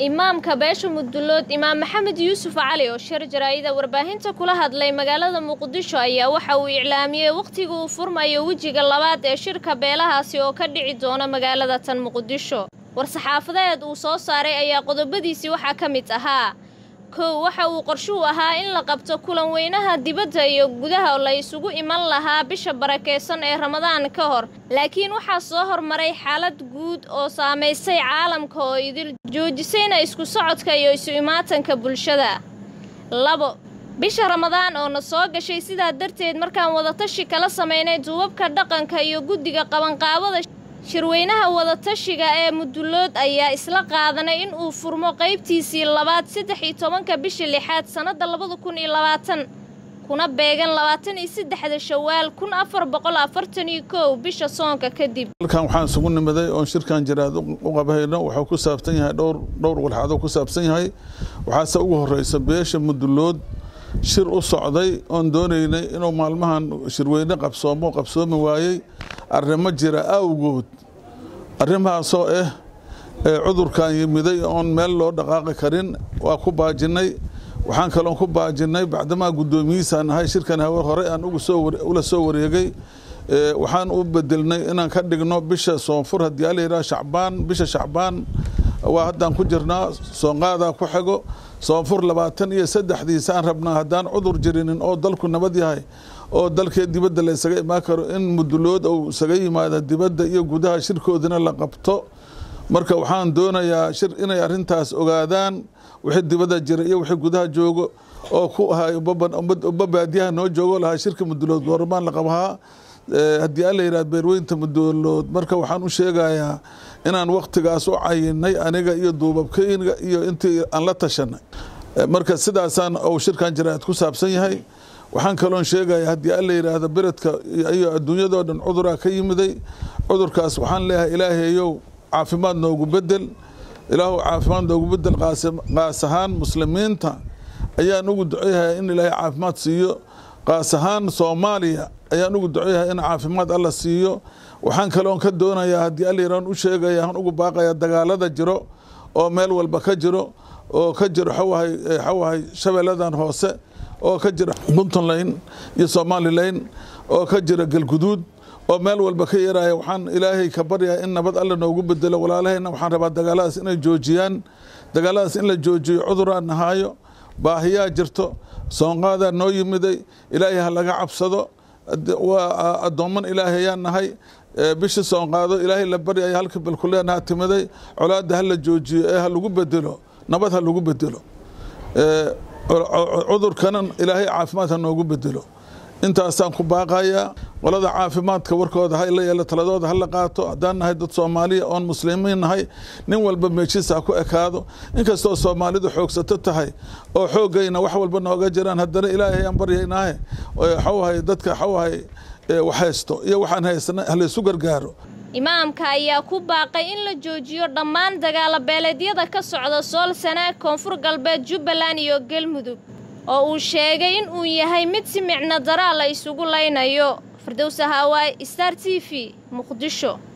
imaamka beesha mudulood imaam maxamed yuusuf cali oo shir jaraa'ida warbaahinta kula hadlay magaalada muqdisho ayaa waxa uu iclaamiyey wakhtiga uu furmayo wejiga labaad ee shirka beelahaasi oo ka dhici doona magaalada tan muqdisho war-saxaafadeed uu soo saaray ayaa qodobadiisii waxaa ka mid ahaa kow waxa uu qorshuhu ahaa in la qabto kulan weynaha dibadda iyo gudaha la isugu iman lahaa bisha barakeysan ee ramadaan ka hor laakiin waxaa soo hormaray xaalad guud oo saamaysay caalamka oo idil joojisayna isku socodka iyo isu imaatanka bulshada labo bisha ramadaan oo na soo gashay sidaa darteed markaan wadatashi kala samaynay duubabka dhaqanka iyo guddiga qabanqaabada shirweynaha wadatashiga ee mudulood ayaa isla qaadanay in uu furmo qaybtiisii labaad saddex iyo tobanka bisha lixaad sannadda labada kun iyo labaatan kuna beegan labaatan iyo saddexda shawaal kun afar boqol afartan iyo kow bisha soonka kadib halkan waxaan isugu nimaday oon shirkan jiraad u qabhayno wuxuu ku saabsan yahay dhowr dhowr walxadoo ku saabsan yahay waxaase ugu horeysa beesha mudulood shir u socday oon doonaynay inuu maalmahan shirweyne qabsoomo qabsoomi waayey arrimo jira awgood arrimahaasoo ah cudurkan yimiday oon meel loo dhaqaaqi karin waa ku baajinay waxaan kaloon ku baajinay bacdamaa guddoomiyihiisaan ahay shirkan hawe hore aan ula soo wareegay waxaan u bedelnay inaan ka dhigno bisha soonfur haddii ala yidhaha shacbaan bisha shacbaan waa haddaan ku jirnaa soonqaadaa ku xigo soonfur labaatan iyo saddexdiisaan rabnaa haddaan cudur jirinin oo dalku nabad yahay oo dalkee dibadda la ysaga imaan karo in mudulood uu isaga yimaado dibadda iyo gudaha shirkoodina la qabto marka waxaan doonayaa shir inay arrintaas ogaadaan wixii dibadda jira iyo wixii gudaha joogo oo ku ahay ubba baadiyaha noo joogo lahaa shirka mudulood goormaan la qabahaa haddii alla yidhahd beerweynta mudulood marka waxaan u sheegayaa inaan waktigaas u cayinay aniga iyo duubabkeyga iyo intii aan la tashanay marka sidaasaan uu shirkan jaraa'id ku saabsan yahay waxaan kaloon sheegaya haddii alla yidhaahdo beredka iyo adduunyadoo dhan cuduraa ka yimiday cudurkaas waxaan leeyahay ilaahayow caafimaad noogu bedel ilaahu caafimaad noogu bedel qaas ahaan muslimiinta ayaan ugu duceyahay in ilaahay caafimaad siiyo qaas ahaan soomaaliya ayaan ugu duceyahay in caafimaad alla siiyo waxaan kaloon ka doonayaa haddii alla yidhahn u sheegaya aan ugu baaqaya dagaalada jiro oo meel walba ka jiro oo ka jiro xawahay xawahay shabeelladan hoose oo ka jira puntland iyo somalilan oo ka jira galguduud oo meel walba ka yaraya waxaan ilaahay ka baryaa in nabad alla noogu bedelo walaalahayna waxaan rabaa dagaaladaas inay joojiyaan dagaaladaas in la joojiyo cuduraan nahaayo baahiyaa jirto soonqaadaa noo yimiday ilaahay ha laga cabsado waa addoomman ilaahay ayaan nahay bishii soonqaado ilaahay la baryaya halka balkuleenaha timiday colaadda ha la joojiyo ee ha lagu bedelo nabad ha lagu bedelo cudurkanan ilaahay caafimaad ha noogu bedelo intaasaan ku baaqayaa qolada caafimaadka warkooda ha la yeelo taladooda ha la qaato haddaan nahay dad soomaaliya oon muslimiin nahay nin walba meeshiisa ha ku ekaado inkastoo soomaalidu xoogsato tahay oo xoogayna wax walba nooga jiraan haddana ilaahay ayaan baryaynaahe xawahay dadka xawahay wax haysto iyo waxaan haysana halaysu gargaaro imaamka ayaa ku baaqay in la joojiyo dhammaan dagaalo beeleedyada ka socda sool sanaag koonfur galbeed jubbaland iyo galmudug oo uu sheegay in uu yahay mid si micno daraa la isugu laynayo firdowsa haawaay star t v muqdisho